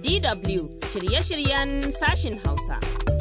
DW shirye-shiryen sashin Hausa.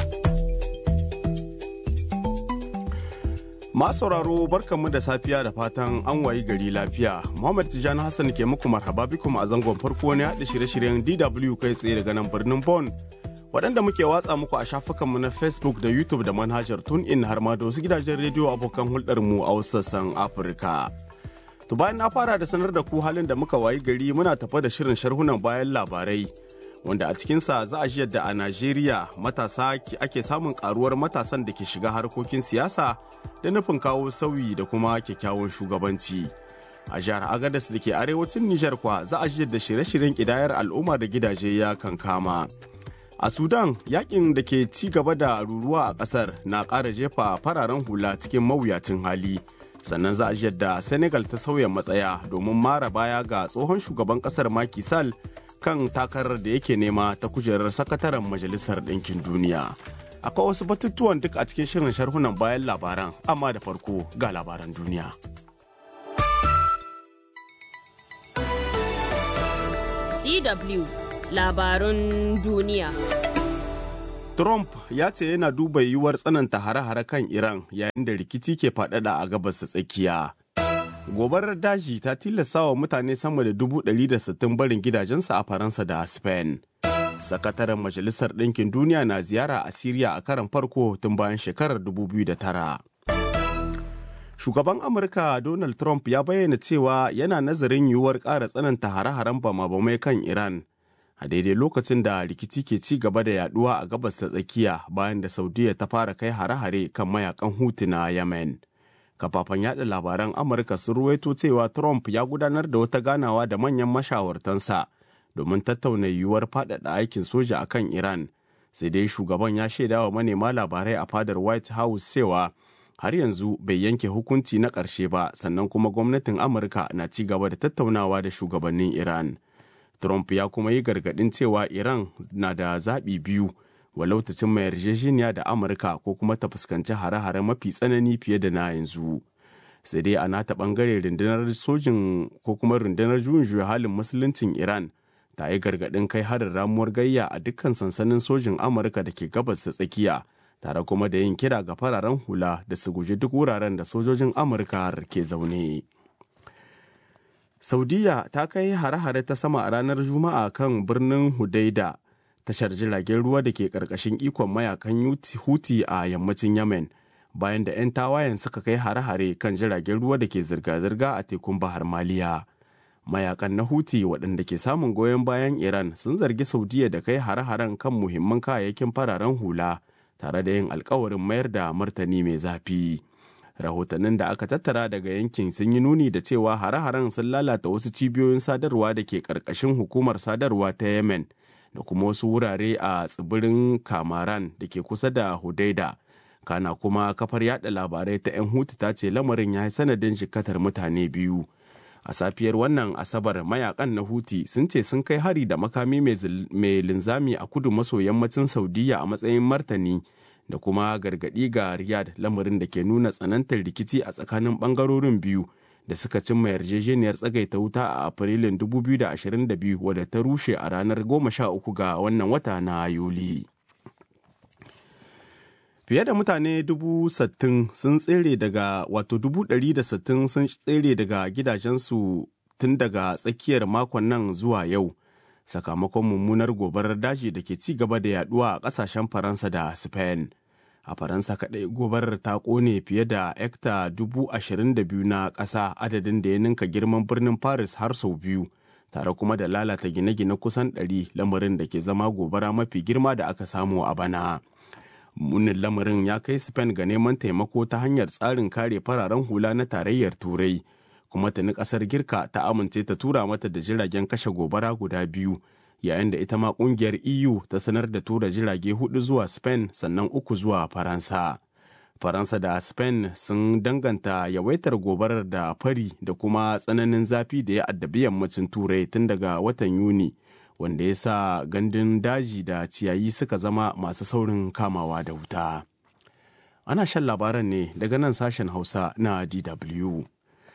Masu sauraro barkanmu da safiya da fatan an wayi gari lafiya. Muhammad Tijjani Hassan ke muku marhaba bikum a zangon farko ne haɗa shirye-shiryen DW kai tsaye daga nan birnin Bon. Waɗanda muke watsa muku a shafukanmu na Facebook da YouTube da manhajar TuneIn har ma da wasu gidajen rediyo abokan hulɗarmu a wasu sassan Afirka. To bayan na fara da sanar da ku halin da muka wayi gari muna tafa da shirin sharhunan bayan labarai. Wanda a cikinsa za a ji yadda a Najeriya matasa ake samun karuwar matasan da ke shiga harkokin siyasa da nufin kawo sauyi da kuma kyakkyawan shugabanci. A jihar Agadas da ke arewacin Nijar kwa za a ji yadda shirye-shiryen kidayar al'umma da gidaje ya kankama. A Sudan yakin da ke ci gaba da ruruwa a ƙasar na ƙara jefa fararen hula cikin mawuyacin hali. sannan za a ji yadda senegal ta sauya matsaya domin mara baya ga tsohon shugaban kasar Macky Sall kan takarar da yake nema ta kujerar sakataren majalisar ɗinkin duniya akwai wasu batutuwan duk a cikin shirin sharhunan bayan labaran amma da farko ga labaran duniya DW labarun duniya Trump ya ce yana duba yiwuwar tsananta hare-hare kan Iran yayin da rikici ke faɗaɗa a gabas ta tsakiya. Gobarar daji ta tilasta wa mutane sama da dubu ɗari da sittin barin gidajensu a Faransa da Spain. Sakataren Majalisar Ɗinkin Duniya na ziyara a Siriya a karan farko tun bayan shekarar 2009. Shugaban Amurka Donald Trump ya bayyana cewa yana nazarin yiwuwar ƙara tsananta hare-haren bama-bamai kan Iran. a daidai lokacin da rikici ke ci gaba da yaduwa a gabas ta tsakiya bayan da saudiya ta fara kai hare-hare kan mayakan hutu na yemen kafafen yada labaran amurka sun ruwaito cewa trump ya gudanar da wata ganawa da manyan mashawartansa domin tattauna yiwuwar faɗaɗa aikin soja a kan iran sai dai shugaban ya shaida wa manema labarai a fadar white house cewa har yanzu bai yanke hukunci na ƙarshe ba sannan kuma gwamnatin amurka na ci gaba da tattaunawa da shugabannin iran Trump ya kuma yi gargaɗin cewa Iran na da zaɓi biyu walau ta cimma yarjejeniya da Amurka ko kuma ta fuskanci hare-hare mafi tsanani fiye da na yanzu. Sai dai a nata ɓangare rundunar sojin ko kuma rundunar juyin juya halin musuluncin Iran ta yi gargaɗin kai harin ramuwar gayya a dukkan sansanin sojin Amurka da ke gabas ta tsakiya tare kuma da yin kira ga fararen hula da su guji duk wuraren da sojojin Amurka ke zaune. Saudiya ta kai hare-hare ta sama a ranar Juma'a kan birnin Hudaida, tashar jiragen ruwa da ke ƙarƙashin ikon mayakan Huti a yammacin Yemen, bayan da 'yan tawayen suka kai hare-hare kan jiragen ruwa da ke zirga-zirga a tekun Bahar Maliya. Mayakan na Huti waɗanda ke samun goyon bayan Iran sun zargi Saudiya da kai hare-haren kan muhimman kayayyakin fararen hula, tare da yin alkawarin mayar da martani mai zafi. rahotannin da aka tattara daga yankin sun yi nuni da cewa hare-haren sun lalata wasu cibiyoyin sadarwa da ke ƙarƙashin hukumar sadarwa ta yemen da kuma wasu wurare a tsibirin kamaran da ke kusa da hudaida kana kuma kafar yada labarai ta 'yan hutu ta ce lamarin ya yi sanadin jikatar mutane biyu a safiyar wannan asabar mayakan na huti sun ce sun kai hari da makami mai linzami a kudu maso yammacin saudiya a matsayin martani da kuma gargaɗi ga Riyadh lamarin da ke nuna tsanantar rikici a tsakanin ɓangarorin biyu da suka cimma yarjejeniyar tsagaita wuta a Afrilun 2022 wadda ta rushe a ranar 13 ga wannan wata na Yuli. Fiye da mutane dubu sattin sun tsere daga wato dubu ɗari da sattin sun tsere daga gidajensu tun daga tsakiyar makon nan zuwa yau. sakamakon mummunar gobarar daji da ke ci gaba da yaduwa a kasashen faransa da spain a faransa kaɗai gobarar ta ƙone fiye da ekta dubu ashirin da biyu na ƙasa adadin da ya ninka girman birnin paris har sau biyu tare kuma da lalata gine-gine kusan ɗari lamarin da ke zama gobara mafi girma da aka samu a bana munin lamarin ya kai spain ga neman taimako ta hanyar tsarin kare fararen hula na tarayyar turai kuma tuni kasar girka ta amince ta tura mata da jiragen kashe gobara guda biyu yayin da ita ma kungiyar eu ta sanar da tura jirage hudu zuwa spain sannan uku zuwa faransa faransa da spain sun danganta yawaitar gobarar da fari da kuma tsananin zafi da ya addabi yammacin turai tun daga watan yuni wanda ya sa gandun daji da ciyayi suka zama masu saurin kamawa da wuta ana shan labaran ne daga nan sashen hausa na dw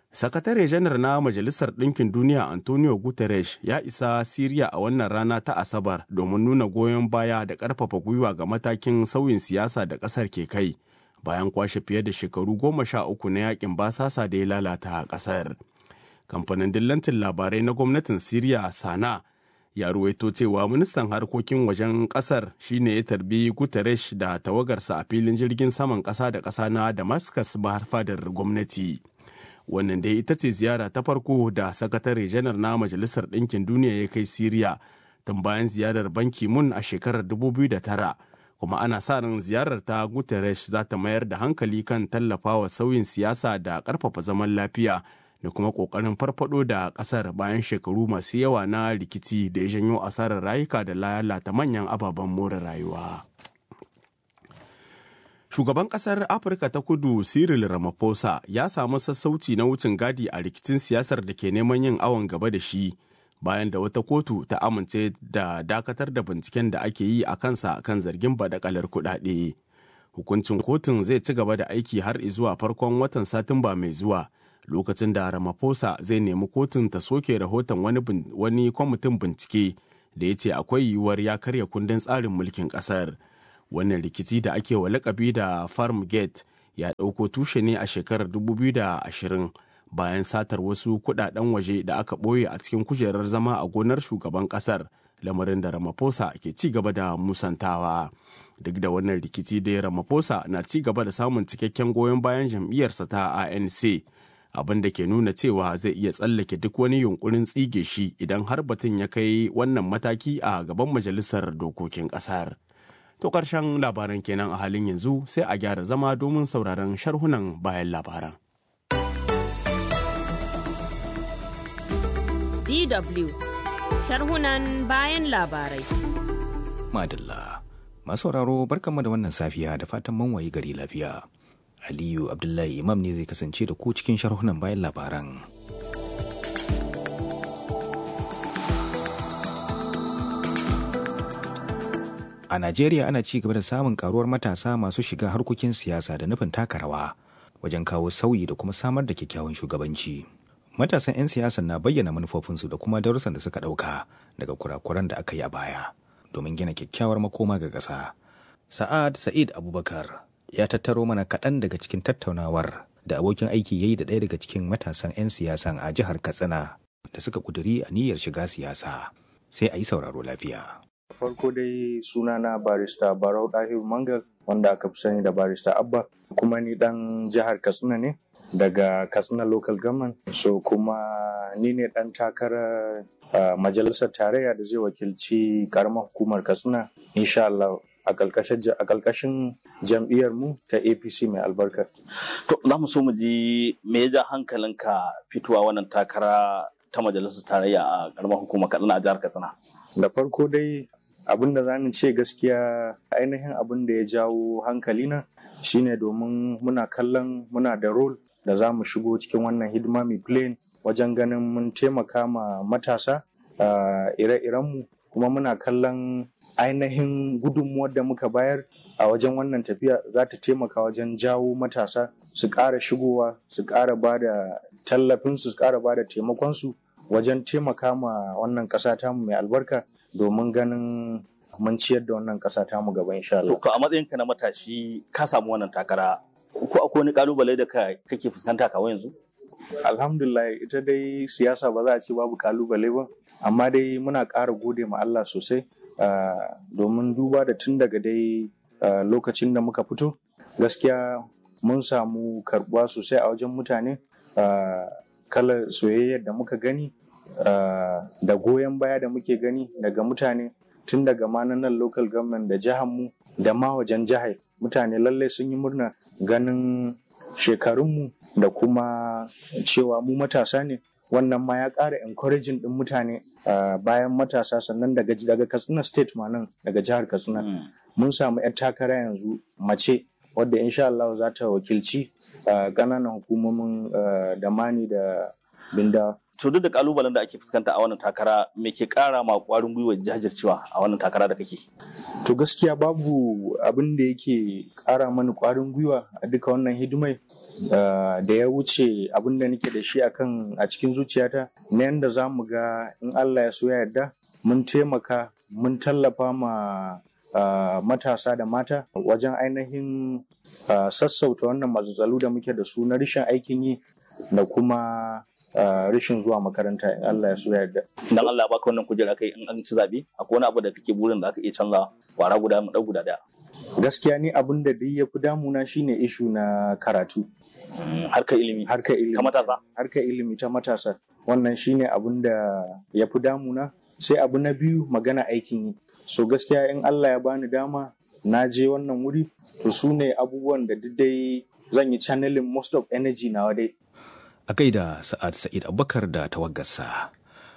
Sakatare janar na Majalisar Ɗinkin Duniya Antonio Guterres ya isa Siriya a wannan rana ta Asabar domin nuna goyon baya da ƙarfafa gwiwa ga matakin sauyin siyasa da ƙasar ke kai bayan kwashe fiye da shekaru goma sha uku na yakin basasa da ya lalata ƙasar. Kamfanin dillancin labarai na gwamnatin Siriya Sana ya ruwaito cewa ministan harkokin wajen ƙasar shine ya tarbi Guterres da tawagarsa a filin jirgin saman ƙasa da ƙasa na Damascus bahar fadar gwamnati. wannan dai ita ce ziyara ta farko da sakatare janar na majalisar ɗinkin duniya ya kai siriya tun bayan ziyarar banki mun a shekarar 2009 kuma ana sa ran ziyarar ta guterres za ta mayar da hankali kan tallafawa sauyin siyasa da ƙarfafa zaman lafiya da kuma ƙoƙarin farfado da ƙasar bayan shekaru masu yawa na rikici da ya janyo asarar rayuka da lalata manyan ababen more rayuwa. Shugaban ƙasar Afirka ta kudu Cyril Ramaphosa ya samu sassauci na wucin gadi a rikicin siyasar da ke neman yin awon gaba da shi bayan da wata kotu ta amince da dakatar da binciken da ake yi a kansa kan zargin badakalar kuɗaɗe. Hukuncin kotun zai ci gaba da aiki har zuwa farkon watan Satumba mai zuwa lokacin da Ramaphosa zai nemi kotun ta soke rahoton wani, wani kwamitin bincike da ya ce akwai yiwuwar ya karya kundin tsarin mulkin ƙasar. wannan rikici da ake wa lakabi da farm gate ya ɗauko tushe ne a shekarar 2020 bayan satar wasu kudaden waje da aka ɓoye a cikin kujerar zama a gonar shugaban ƙasar lamarin da ramaphosa ke ci gaba da musantawa duk da wannan rikici da ramaphosa na ci gaba da samun cikakken goyon bayan jam'iyyarsa ta anc abin da ke nuna cewa zai iya tsallake duk wani yunkurin tsige shi idan har batun ya kai wannan mataki a gaban majalisar dokokin ƙasar. To ƙarshen labaran kenan a halin yanzu sai a gyara zama domin sauraron sharhunan bayan labaran. DW sharhunan bayan labarai. Madalla, masu sauraro barkanmu da wannan safiya da fatan mun wayi gari lafiya. Aliyu Abdullahi Imam ne zai kasance da ku cikin sharhunan bayan labaran. A Najeriya ana ci gaba da samun karuwar matasa masu shiga harkokin siyasa da nufin taka rawa wajen kawo sauyi da kuma samar da kyakkyawan shugabanci. Matasan 'yan siyasa na bayyana manufofinsu da kuma darussan da suka ɗauka daga kurakuran da aka yi a baya domin gina kyakkyawar makoma ga ƙasa. Sa'ad Sa'id Abubakar ya tattaro mana kaɗan daga cikin tattaunawar da abokin aiki ya yi da ɗaya daga cikin matasan 'yan siyasan a jihar Katsina da suka ƙuduri a niyyar shiga siyasa. Sai a yi sauraro lafiya. farko dai sunana barista barau ɗahiru mangal wanda aka fi sani da barista abba kuma ni ɗan jihar katsina ne daga katsina local government so kuma ni ne ɗan takarar uh, majalisar tarayya da zai wakilci karamar hukumar katsina insha Allah a ƙarƙashin jam'iyyar mu ta apc mai albarka to za mu so mu ji me ya ja hankalinka fitowa wannan takara ta majalisar tarayya a karamar hukumar katsina a jihar katsina da farko dai abin da zamu ce gaskiya ainihin abin da ya jawo hankalina shine domin muna kallon muna da role da za mu shigo cikin wannan hidima mai plane wajen ganin mun taimaka ma matasa ire-irenmu kuma muna kallon ainihin gudunmuwar da muka bayar a wajen wannan tafiya za ta taimaka wajen jawo matasa su ƙara shigowa su ƙara ba da tallafinsu su ƙara ba da taimakonsu wajen taimaka ma wannan ƙasa tamu mai albarka domin ganin mun ciyar da wannan ƙasa tamu gaba insha Allah. To a matsayinka na matashi ka samu wannan takara ko akwai wani kalubale da kake fuskanta kawai yanzu? Alhamdulillah ita dai siyasa ba za a ce babu kalubale ba amma dai muna ƙara gode ma Allah sosai domin duba da tun daga dai lokacin da muka fito gaskiya mun samu karbuwa sosai a wajen mutane kalar soyayyar da muka gani da goyon baya da muke gani daga mutane tun daga ma nan local government da jihar mu da ma wajen jihar mutane lalle sun yi murna ganin shekarunmu da kuma cewa mu matasa ne wannan ma ya ƙara encouraging ɗin mutane bayan matasa sannan daga daga katsina state ma nan daga jihar katsina mun samu 'yan takara yanzu mace wadda insha Allah za ta wakilci ƙananan hukumomin da mani da binda to duk da kalubalen da ake fuskanta a wannan takara me ke kara ma kwarin gwiwa jajircewa a wannan takara da kake to gaskiya babu abin da yake kara mani kwarin gwiwa a duka wannan hidimai da ya wuce abin da nake da shi akan a cikin zuciyata na yadda za mu ga in Allah ya so ya yarda mun taimaka mun tallafa ma matasa da mata wajen ainihin sassauta wannan matsatsalu da muke da su na rashin aikin yi da kuma rashin zuwa makaranta in Allah ya so ya yarda. Dan Allah ya baka wannan kujera kai in an ci zabe akwai wani abu da kake burin da aka iya canza kwara guda mu guda daya. Gaskiya ni abin da duk ya fi damuna shine ishu na karatu. Harkar ilimi. Harkar ilimi. Ta matasa. Harkar ilimi ta matasa. Wannan shine abin da ya fi damuna. Sai abu na biyu magana aikin yi. So gaskiya in Allah ya bani dama na je wannan wuri to su ne abubuwan da duk dai zan yi channeling most of energy nawa dai. A gaida Sa'ad Sa'id Abubakar da tawaggarsa.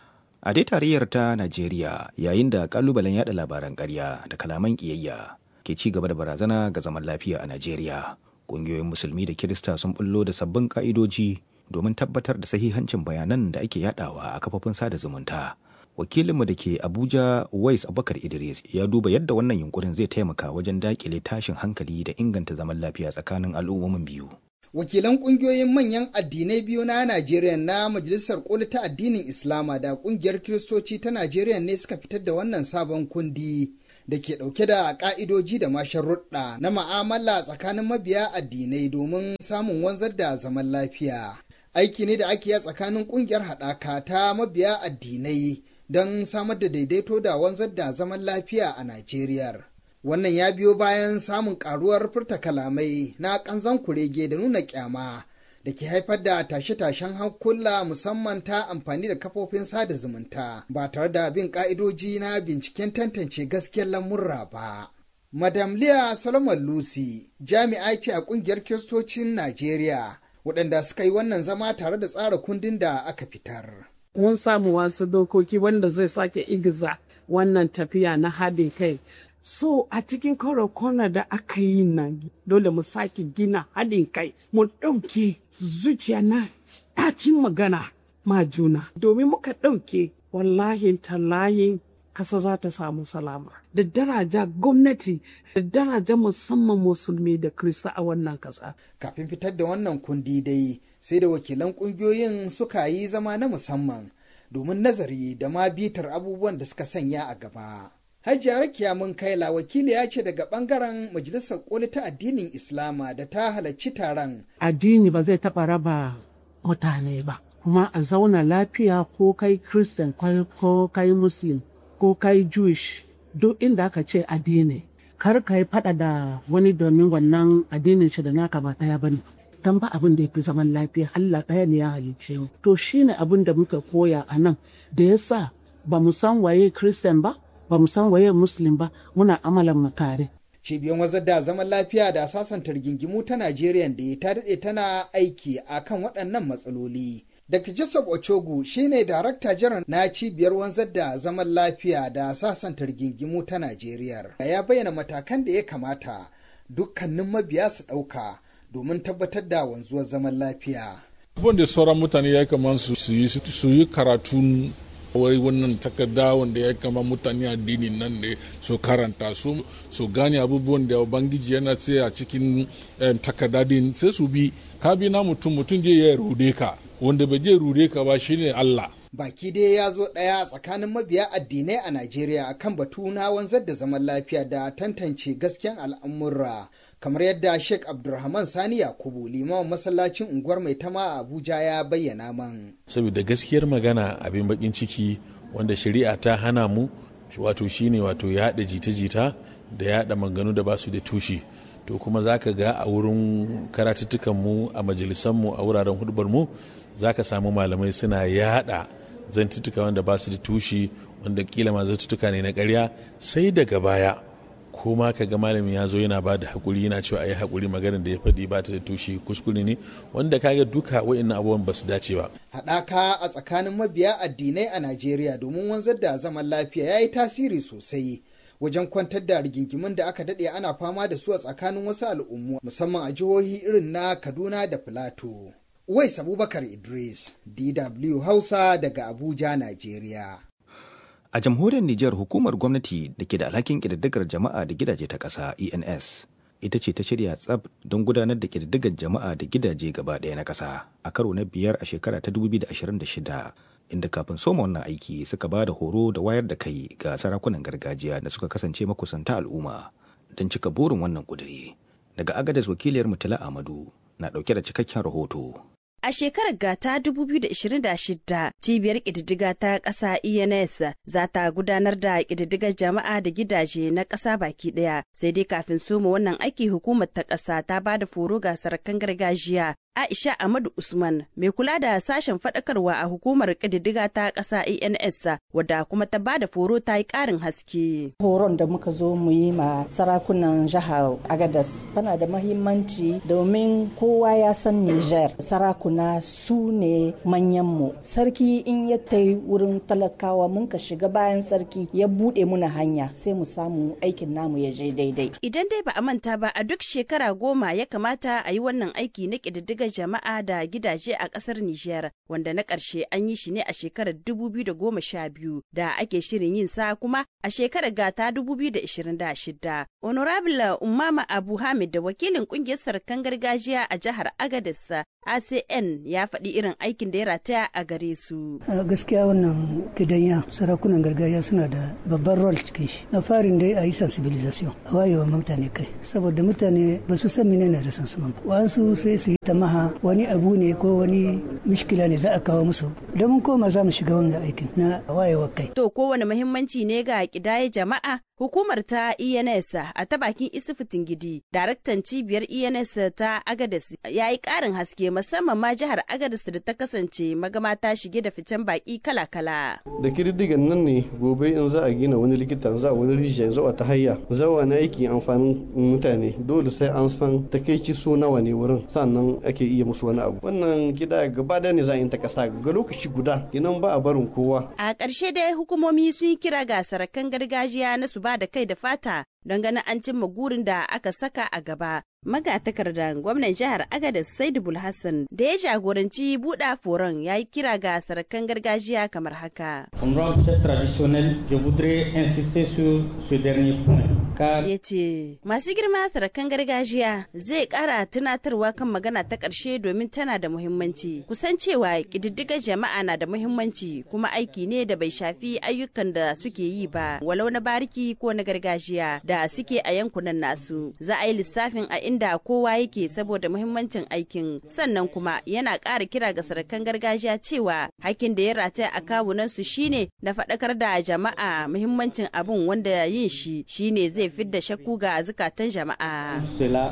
A dai tarayyar ta Najeriya yayin da kalubalen yada labaran ƙarya da kalaman ƙiyayya ke ci gaba da barazana ga zaman lafiya a Najeriya. Ƙungiyoyin Musulmi da Kirista sun bullo da sabbin ƙa'idoji domin tabbatar da sahihancin bayanan da ake yadawa a kafofin sada zumunta. Wakilinmu da ke Abuja Wais Abubakar Idris ya duba yadda wannan yunkurin zai taimaka wajen daƙile tashin hankali da inganta zaman lafiya tsakanin al'ummomin biyu. wakilan kungiyoyin manyan addinai biyu na Najeriya na Majalisar Koli ta addinin Islama da kungiyar Kiristoci ta Najeriya ne suka fitar da wannan sabon kundi da ke ɗauke da ƙa'idoji da masharruɗa na ma'amala tsakanin mabiya addinai domin samun wanzar da zaman lafiya. Aiki ne da ake yi tsakanin ƙungiyar haɗaka ta mabiya addinai don samar da daidaito da wanzar da zaman lafiya a Najeriya. wannan ya biyo bayan samun karuwar furta kalamai na kanzan kurege da nuna kyama da ke haifar da tashe-tashen hankula musamman ta amfani da kafofin sada zumunta ba tare da bin ka'idoji na binciken tantance gaskiyar lamurra ba. Madam Leah Solomon Lucy jami'a ce a kungiyar kiristocin Najeriya waɗanda suka yi wannan zama tare da tsara kundin da aka fitar. Mun samu wasu dokoki wanda zai sake igiza wannan tafiya na haɗin kai So a cikin kwana da aka yi nan dole mu sake gina haɗin kai mu ɗauke zuciya na ɗacin magana ma juna domin muka ɗauke wallahi tallahin kasa za ta samu salama da daraja gwamnati da daraja musamman musulmi da krista a wannan kasa. Kafin fitar da wannan kundi dai sai da wakilan ƙungiyoyin suka yi zama na musamman domin nazari da ma bitar abubuwan da suka sanya a gaba. Hajiya Rakiya mun kaila wakili ya ce daga bangaren Majalisar Koli ta addinin Islama da ta halarci taron. Addini ba zai taɓa raba mutane ba, kuma a zauna lafiya ko kai Christian ko kai Muslim ko kai Jewish duk inda aka ce addini. Kar ka yi faɗa da wani domin wannan addinin shi da naka ba ɗaya ba ne. Dan ba abin da ya fi zaman lafiya Allah ɗaya ne ya halicce mu. To shine abin da muka koya a nan da ya sa ba mu san waye Christian ba, ba mu san waye muslim ba muna amalan mu tare. Cibiyar wazar da zaman lafiya da sasanta rigingimu ta Najeriya da ta daɗe tana aiki a kan waɗannan matsaloli. Dr. Joseph Ochogu shine darakta jiran na cibiyar wanzar da zaman lafiya da sasanta rigingimu ta Najeriya. Ya bayyana matakan da ya kamata dukkanin mabiya su ɗauka domin tabbatar da wanzuwar zaman lafiya. Abin da sauran mutane ya kamata su yi karatun wai wannan takarda wanda ya kama mutane addini nan ne su karanta su su gane abubuwan da ubangiji yana sai a cikin takarda din sai su bi ka bi na mutum mutum je ya rude ka wanda bai je rude ka ba shine Allah baki dai ya zo ɗaya tsakanin mabiya addinai a Najeriya akan batu na wanzar da zaman lafiya da tantance gasken al'amurra kamar yadda Sheikh Abdulrahman Sani Yakubu limamin masallacin unguwar mai tama a Abuja ya bayyana man. Saboda gaskiyar magana abin bakin ciki wanda shari'a ta hana mu wato shine wato yaɗa jita-jita da yaɗa maganu da basu da tushe. To kuma za ka ga a wurin karatuttukan mu a majalisan mu a wuraren hudubar mu za ka samu malamai suna yaɗa zantuttuka wanda ba su da tushe wanda kila ma zantuttuka ne na karya sai daga baya ko ma ka ga malami ya zo yana ba da haƙuri yana cewa a yi haƙuri maganar da ya faɗi ba ta da tushe kuskure ne wanda kaga duka wa'annan abubuwan ba su dace ba. Haɗaka a tsakanin mabiya addinai a Najeriya domin wanzar da zaman lafiya ya yi tasiri sosai wajen kwantar da rigingimun da aka daɗe ana fama da su a tsakanin wasu al'ummu musamman a jihohi irin na Kaduna da Filato. Uwais Abubakar Idris, DW Hausa daga Abuja, Najeriya. A jamhuriyar Nijar hukumar gwamnati da ke da alhakin ƙididdigar jama'a da gidaje ta ƙasa ENS ita ce ta shirya tsab don gudanar da ƙididdigar jama'a da gidaje gaba ɗaya na ƙasa a karo na biyar a shekara ta 2026 inda kafin soma wannan aiki suka ba da horo da wayar da kai ga sarakunan gargajiya da suka kasance makusanta al'umma don cika burin wannan ƙuduri. Daga agadas wakiliyar Mutala Amadu na ɗauke da cikakken rahoto. A shekarar gata 2026 cibiyar ƙididdiga ta ƙasa ENS za ta gudanar da ƙididdigar jama'a da gidaje na ƙasa baki ɗaya sai dai kafin soma wannan aiki hukumar ta ƙasa ta ba da foro ga sarakan gargajiya Aisha Ahmadu Usman mai kula da sashen faɗakarwa a hukumar ƙididdiga ta ƙasa ENS wadda kuma ta ba da foro ta yi ƙarin haske. Horon da muka zo mu yi ma sarakunan jihar Agadas tana da mahimmanci domin kowa ya san Niger sarakuna su ne manyanmu. Sarki in ya tai wurin talakawa mun ka shiga bayan sarki ya buɗe muna hanya sai mu samu aikin namu ya je daidai. Idan dai ba a manta ba a duk shekara goma ya kamata a yi wannan aiki na ƙididdiga ga jama'a da gidaje a kasar Nijar wanda na ƙarshe an yi shi ne a shekarar 2012 da ake shirin yin sa kuma a shekarar gata 2026. Honorable Umama Abu Hamid da wakilin ƙungiyar sarkan gargajiya a jihar Agadez ACN ya faɗi irin aikin da ya rataya a gare su. Gaskiya wannan gidanya sarakunan gargajiya suna da babban rol cikin shi. Na farin dai a yi sensibilisation a wayewa mutane kai saboda mutane ba su san menene resansiman ba. Wa'ansu sai su yi tamaha wani abu ne ko wani mishkila ne za a kawo musu. Idan mun koma za mu shiga wannan aikin na wayewa kai. To kowane muhimmanci ne ga kidaye jama'a Hukumar ta ENS a ta bakin Isufu Tingidi, daraktan cibiyar ENS ta Agadez ya yi ƙarin haske musamman ma jihar Agadez da ta kasance magama ta shige da ficen baki kala-kala. Da kididdigan nan ne gobe in za a gina wani likita za a wani rijiya za a ta hayya za a na aiki amfanin mutane dole sai an san takaici so nawa ne wurin sannan ake iya musu wani abu. Wannan gida gaba da ne za a yi ta kasa ga lokaci guda kinan ba a barin kowa. A ƙarshe dai hukumomi sun yi kira ga sarakan gargajiya na su ba da kai da fata don ganin an cimma gurin da aka saka a gaba. Magatakardan gwamnan jihar Agadez Saidu Hassan da ya jagoranci buɗa foron ya yi kira ga sarakan gargajiya kamar haka. Ya ce, masu girma sarakan gargajiya zai ƙara tunatarwa kan magana ta ƙarshe domin tana da muhimmanci. Kusan cewa ƙididdigar jama'a na da muhimmanci kuma aiki ne da bai shafi ayyukan da suke yi ba, walau na bariki ko na gargajiya da suke a yankunan nasu. Za a yi lissafin a inda kowa yake saboda muhimmancin aikin sannan kuma yana ƙara kira ga sarakan gargajiya cewa hakkin da ya rataya a kawunan su shine na faɗakar da jama'a muhimmancin abun wanda yin shi shine zai fidda shakku ga zukatan jama'a.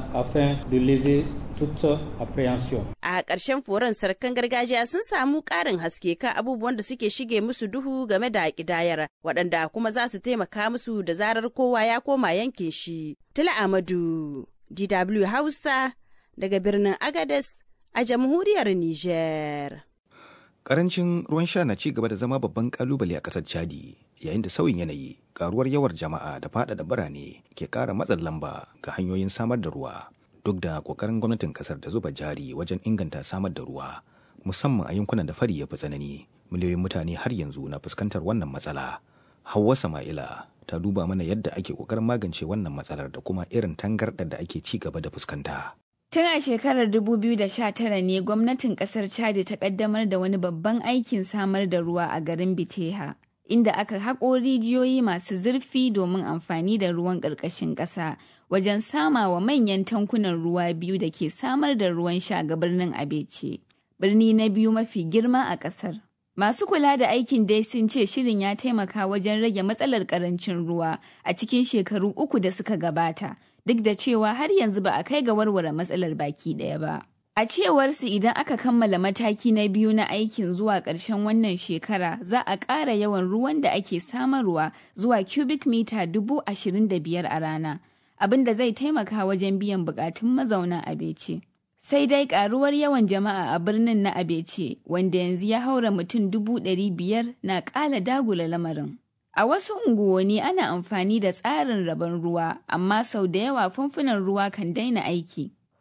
A ƙarshen foron sarakan gargajiya sun samu ƙarin haske kan abubuwan da suke shige musu duhu game da ƙidayar waɗanda kuma za su taimaka musu da zarar kowa ya koma yankin shi. Tula Amadu. DW Hausa daga birnin Agades a jamhuriyar Nijar. Karancin ruwan sha na ci gaba da zama babban kalubale a ƙasar Chadi yayin da sauyin yanayi, karuwar yawar jama'a da faɗaɗa birane ke ƙara matsin lamba ga hanyoyin samar da ruwa. Duk da ƙoƙarin gwamnatin ƙasar da zuba jari wajen inganta samar da ruwa, musamman a yankunan da fari ya fi tsanani, miliyoyin mutane har yanzu na fuskantar wannan matsala. Hauwa Sama'ila ta duba mana yadda ake kokarin magance wannan matsalar da kuma irin tangarɗar da ake ci gaba da fuskanta. Tun a shekarar 2019 ne gwamnatin kasar Chad ta kaddamar da wani babban aikin samar da ruwa a garin Biteha, inda aka haƙo rijiyoyi masu zurfi domin amfani da ruwan ƙarƙashin ƙasa wajen sama wa manyan tankunan ruwa biyu da ke samar da ruwan sha ga birnin Abece, birni na biyu mafi girma a ƙasar. Masu kula da aikin dai sun ce shirin ya taimaka wajen rage matsalar karancin ruwa a cikin shekaru uku da suka gabata, duk da cewa har yanzu ba a kai ga warware matsalar baki ɗaya ba. A cewarsu idan aka kammala mataki na biyu na aikin zuwa ƙarshen wannan shekara za a ƙara yawan ruwan da ake samarwa zuwa cubic mita dubu ashirin da biyar a rana, abin da zai taimaka wajen biyan buƙatun mazauna abece. sai dai karuwar yawan jama'a a birnin na abece wanda yanzu ya haura mutum dubu ɗari biyar na ƙala dagula lamarin a wasu unguwanni ana amfani da tsarin rabon ruwa amma sau da yawa famfunan ruwa kan daina aiki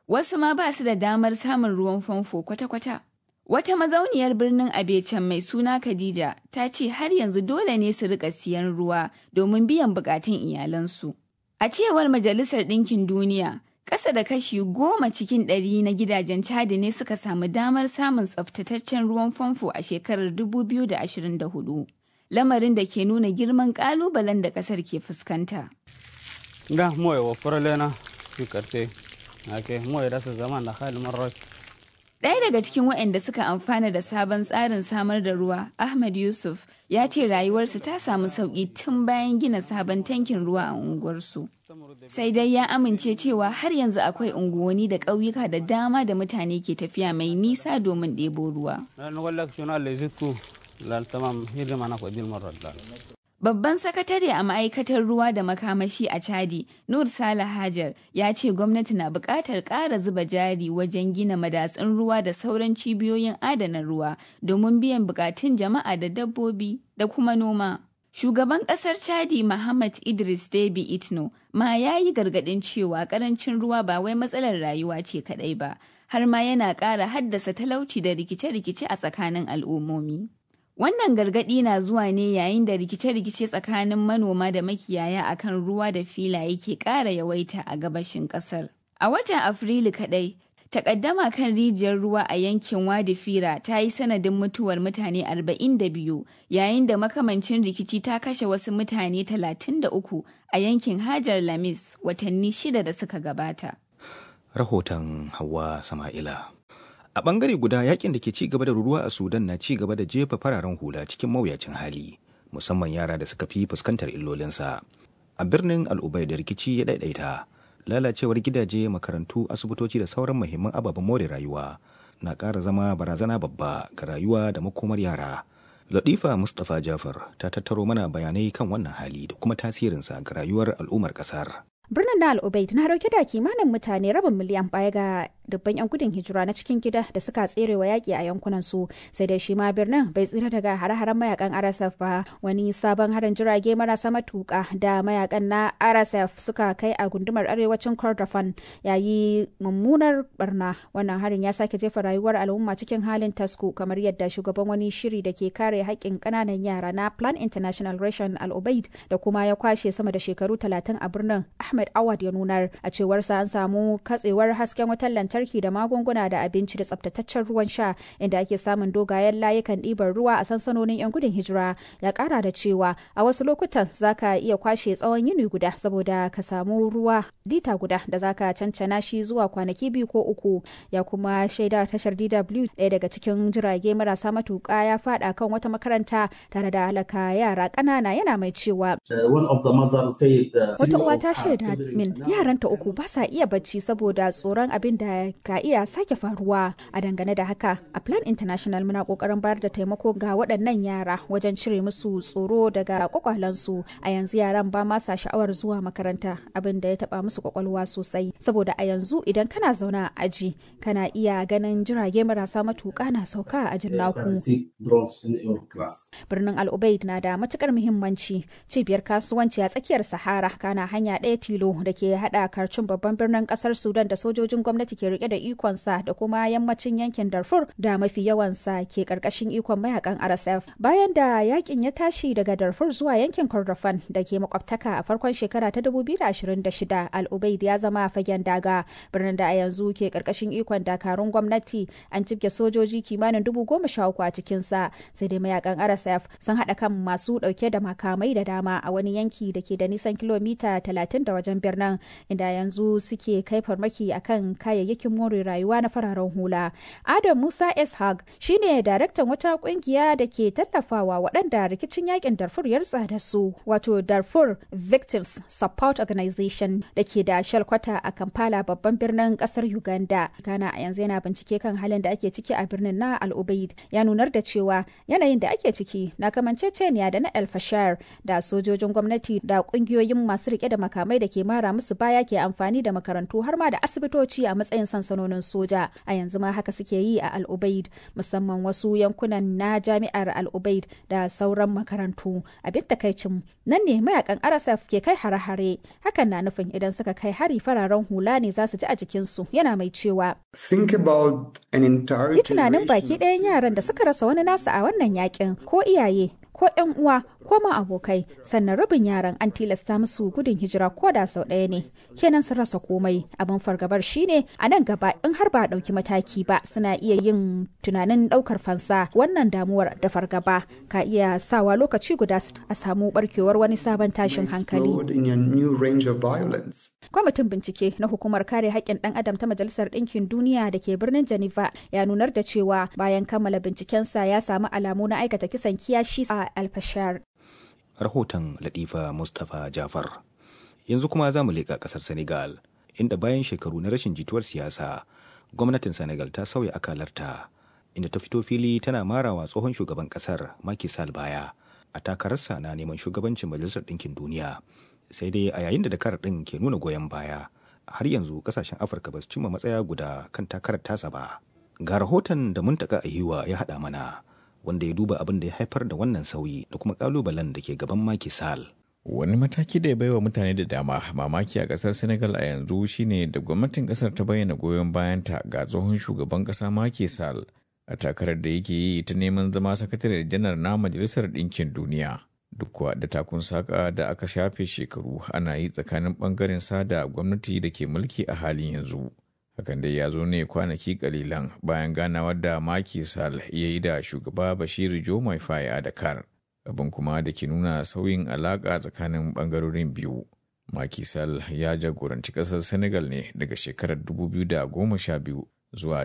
wasu ma ba su da damar samun ruwan famfo kwata-kwata. Wata mazauniyar birnin Abecen mai suna Khadija ta ce har yanzu dole ne su rika siyan ruwa domin biyan bukatun iyalansu. A cewar Majalisar Ɗinkin Duniya, ƙasa da kashi goma cikin ɗari na gidajen Chadi ne suka samu damar samun tsaftataccen ruwan famfo a shekarar 2024. Lamarin da ke nuna girman ƙalubalen da ƙasar ke fuskanta. Da moye wa furalena fi karfe, ake moye da su zama da hali marar Ɗaya daga cikin waɗanda suka amfana da sabon tsarin samar da ruwa, Ahmad Yusuf, ya ce rayuwarsu ta samu sauƙi tun bayan gina sabon tankin ruwa a unguwarsu. Sai dai ya amince cewa har yanzu akwai unguwanni da ƙauyuka da dama da mutane ke tafiya mai nisa domin ɗebo ruwa. Babban sakatare a ma'aikatar ruwa da makamashi a Chadi, Nur Sale Hajar, ya ce gwamnati na buƙatar ƙara zuba jari wajen gina madatsun ruwa da sauran cibiyoyin adana ruwa domin biyan buƙatun jama'a da dabbobi da kuma noma. Shugaban ƙasar Chadi Muhammad Idris Deby Itno ma ya yi gargaɗin cewa ƙarancin ruwa ba wai matsalar rayuwa ce kaɗai ba, har ma yana ƙara haddasa talauci da rikice-rikice a tsakanin al'ummomi. Wannan gargaɗi na zuwa ne yayin da rikice-rikice tsakanin manoma da makiyaya akan ruwa da filaye ke ƙara yawaita a gabashin ƙasar. A watan Afrilu kaɗai, takaddama kan rijiyar ruwa a yankin Wadi Fira ta yi sanadin mutuwar mutane 42 yayin da makamancin rikici ta kashe wasu mutane 33 a yankin Hajar Lamis watanni shida da suka gabata. Rahoton Hawa Sama'ila. A ɓangare guda yakin da ke ci gaba da ruruwa a Sudan na ci gaba da jefa fararen hula cikin mawuyacin hali, musamman yara da suka fi fuskantar illolinsa. A birnin Al'ubai da rikici ya ɗaiɗaita, lalacewar gidaje, makarantu, asibitoci da sauran muhimman ababen more rayuwa na ƙara zama barazana babba ga rayuwa da makomar yara. Latifa Mustapha Jafar ta tattaro mana bayanai kan wannan hali da kuma tasirinsa ga rayuwar al'ummar ƙasar. birnin na al'ubaid na dauke da kimanin mutane rabin miliyan baya ga dubban 'yan gudun hijira na cikin gida da suka tsere wa yaƙi a yankunan su sai dai shi ma birnin bai tsira daga hare-haren mayakan rsf ba wani sabon harin jirage marasa matuƙa da mayakan na rsf suka kai a gundumar arewacin kordofan yayi mummunar barna wannan harin ya sake jefa rayuwar al'umma cikin halin tasku kamar yadda shugaban wani shiri da ke kare haƙƙin ƙananan yara na plan international ration al'ubaid da kuma ya kwashe sama da shekaru talatin a birnin ahmed awad ya nunar a cewarsa an samu katsewar hasken wutar lantarki da magunguna da abinci da tsabtataccen ruwan sha inda ake samun dogayen layukan ɗibar ruwa a sansanonin 'yan gudun hijira ya ƙara da cewa a wasu lokutan zaka iya kwashe tsawon yini guda saboda ka samu ruwa lita guda da zaka cancana shi zuwa kwanaki biyu ko uku ya kuma shaida tashar DW ɗaya daga cikin jirage marasa matuƙa ya faɗa kan wata makaranta tare da halaka yara ƙanana yana mai cewa wata uwa ta shaida min yaranta uku ba sa iya bacci saboda tsoron abin da ka iya sake faruwa a dangane da haka a plan international muna kokarin bayar da taimako ga waɗannan yara wajen cire musu tsoro daga kwakwalansu a yanzu yaran ba ma sa sha'awar zuwa makaranta abin da ya taba musu kwakwalwa sosai saboda a yanzu idan kana zaune a aji kana iya ganin jirage marasa matuƙa na sauka a ajin naku birnin al'ubaid na da matukar muhimmanci cibiyar kasuwanci a tsakiyar sahara kana hanya ɗaya tilo da ke hada karcin babban birnin kasar sudan da sojojin gwamnati ke rike da ikonsa da kuma yammacin yankin darfur da mafi yawansa ke karkashin ikon mayakan rsf bayan da yakin ya tashi daga darfur zuwa yankin kordofan da ke makwabtaka a farkon shekara ta 2026 al-ubaid ya zama fagen daga birnin da a yanzu ke karkashin ikon dakarun gwamnati an cibge sojoji kimanin dubu goma sha uku a cikinsa sai dai mayakan rsf sun haɗa kan masu ɗauke da makamai da dama a wani yanki da ke da nisan kilomita 30 da wajen birnin inda yanzu suke kai farmaki akan kayayyakin more rayuwa na fararen hula. Adam Musa Ishaq shine daraktan wata kungiya da ke tallafawa waɗanda rikicin yakin Darfur ya da su wato Darfur Victims Support Organization da ke da shalkwata a Kampala babban birnin ƙasar Uganda. Ghana a yanzu yana bincike kan halin da ake ciki a birnin na Al Ubaid ya nunar da cewa yanayin da ake ciki na kamanceceniya da na El Fashar da sojojin gwamnati da ƙungiyoyin masu rike da makamai da ke mara musu baya ke amfani da makarantu har ma da asibitoci a matsayin sansanonin soja a yanzu ma haka suke yi a al-ubaid musamman wasu yankunan na jami'ar al-ubaid da sauran makarantu abin takaicin nan ne mayakan rsf ke kai hare-hare hakan na nufin idan suka kai hari fararen hula ne za su ji a jikinsu yana mai cewa Think about an entire yi tunanin baki ɗayan yaran da suka rasa wani nasa a wannan yakin ko iyaye ko yan uwa ko ma abokai sannan rabin yaran an tilasta musu gudun hijira ko da sau ɗaya ne kenan sun rasa komai abin fargabar shine a nan gaba in har ba a ɗauki mataki ba suna iya yin tunanin ɗaukar fansa wannan damuwar da fargaba ka iya sawa lokaci guda a samu barkewar wani sabon tashin hankali explode in a new range of violence. kwamitin bincike na hukumar kare haƙƙin ɗan adam ta majalisar ɗinkin duniya da ke birnin geneva ya nunar da cewa bayan kammala bincikensa ya samu alamu na aikata kisan kiyashi a alfashar rahoton latifa mustapha jafar yanzu kuma za mu leƙa ƙasar senegal inda bayan shekaru na rashin jituwar siyasa gwamnatin senegal ta sauya akalarta inda ta fito fili tana marawa tsohon shugaban ƙasar Macky Sall baya a takararsa na neman shugabancin majalisar ɗinkin duniya sai dai a yayin da dakar ɗin ke nuna goyon baya har yanzu ƙasashen afirka ba su cimma matsaya guda kan takarar tasa ba ga rahoton da muntaka ahiwa ya haɗa mana wanda ya duba abin da ya haifar da wannan sauyi da kuma kalubalen da ke gaban Macky Sall. Wani mataki da ya baiwa mutane da dama mamaki a kasar Senegal a yanzu shine da gwamnatin kasar ta bayyana goyon bayanta ga tsohon shugaban kasa Macky Sall a takarar da yake yi ta neman zama sakatare janar na Majalisar Ɗinkin Duniya. Duk kuwa da takun saka da aka shafe shekaru ana yi tsakanin bangaren sa da gwamnati da ke mulki a halin yanzu. hakan dai ya zo ne kwanaki kalilan bayan ganawar da Macky Sall ya yi da shugaba Bashir Jomai Faye a Dakar, abin kuma da ke nuna sauyin alaƙa tsakanin ɓangarorin biyu. Macky Sall ya jagoranci ƙasar Senegal ne daga shekarar 2012 zuwa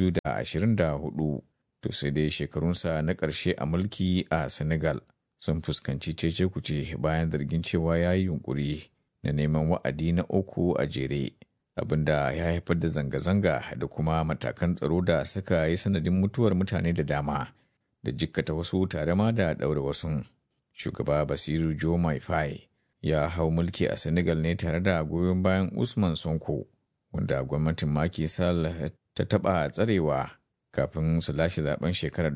2024, to sai dai shekarunsa na ƙarshe a mulki a Senegal sun fuskanci cece kuce bayan zargin cewa ya yi yunƙuri na neman wa'adi na uku a jere. abinda ya haifar da zanga-zanga da kuma matakan tsaro da suka yi sanadin mutuwar mutane da dama da jikkata wasu tare ma da ɗaure wasu. Shugaba Basiru Jo Faye ya hau mulki a Senegal ne tare da goyon bayan Usman Sonko, wanda gwamnatin Macky Sall ta taɓa tsarewa kafin su lashe zaben shekarar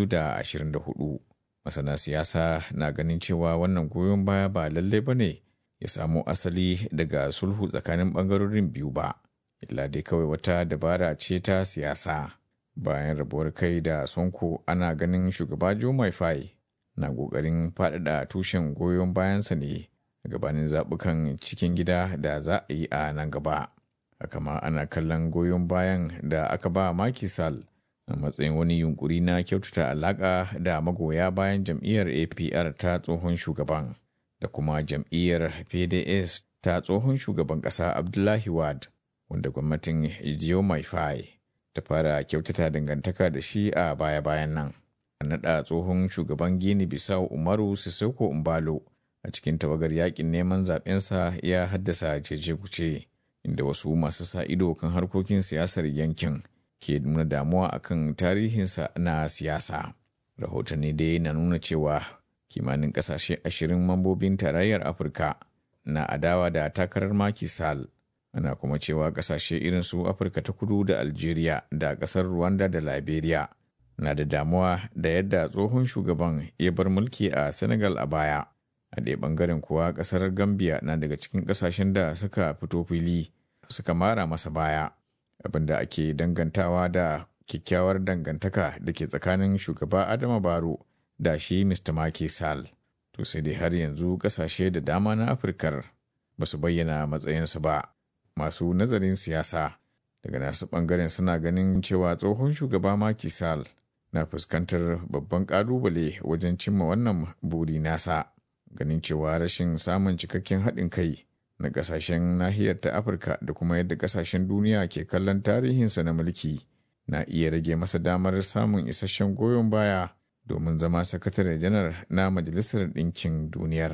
2024. Masana siyasa na ganin cewa wannan goyon baya ba lallai ba ne ya samo asali daga sulhu tsakanin ɓangarorin biyu ba, illa dai kawai wata dabara ce ta siyasa. Bayan rabuwar kai da Sonko ana ganin shugaba Joe Faye na ƙoƙarin faɗaɗa tushen goyon bayansa ne gabanin zaɓukan cikin gida da za a yi a nan gaba. Haka ma ana kallon goyon bayan da aka ba Macky Sall a matsayin wani yunkuri na kyautata alaƙa da magoya bayan jam'iyyar APR ta tsohon shugaban. da kuma jam'iyyar PDS ta tsohon shugaban ƙasa Abdullahi Wad, wanda gwamnatin Ijiyo Maifai ta fara kyautata dangantaka da shi a baya-bayan nan. A naɗa tsohon shugaban Gini Bisau Umaru Sissoko Umbalo a cikin tawagar yakin neman zaɓensa ya haddasa cece-kuce, inda wasu masu sa ido kan harkokin siyasar yankin ke nuna damuwa akan tarihinsa na siyasa. Rahotanni dai na nuna cewa kimanin kasashe ashirin mambobin tarayyar afirka na adawa da takarar maki sal ana kuma cewa kasashe irin su afirka ta kudu da algeria da kasar rwanda da liberia na da damuwa da yadda tsohon shugaban ya bar mulki a senegal a baya a ɗaya ɓangaren kuwa ƙasar gambia na daga cikin ƙasashen da suka fito fili suka mara masa baya abinda ake dangantawa da kyakkyawar dangantaka da ke tsakanin shugaba adama baro da shi Mr. Macky Sall. To sai dai har yanzu kasashe da dama na Afirkar ba su bayyana matsayinsu ba. Masu nazarin siyasa daga nasu ɓangaren suna ganin cewa tsohon shugaba Macky Sall na fuskantar babban ƙalubale wajen cimma wannan buri nasa. Ganin cewa rashin samun cikakken haɗin kai na ƙasashen nahiyar ta Afirka da kuma yadda ƙasashen duniya ke kallon tarihinsa na mulki na iya rage masa damar samun isasshen goyon baya domin zama sakatare janar na Majalisar Ɗinkin Duniyar.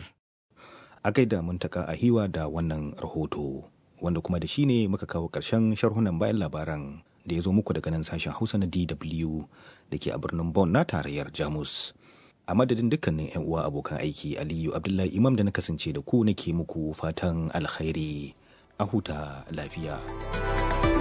A gaida muntaka a hiwa da wannan rahoto, wanda kuma da shi ne muka kawo ƙarshen sharhunan bayan labaran da ya zo muku daga nan sashen Hausa na DW da ke a birnin Bonn na tarayyar Jamus. A madadin dukkanin 'yan uwa abokan aiki Aliyu Abdullahi Imam da na kasance da ku nake muku fatan alkhairi a huta lafiya.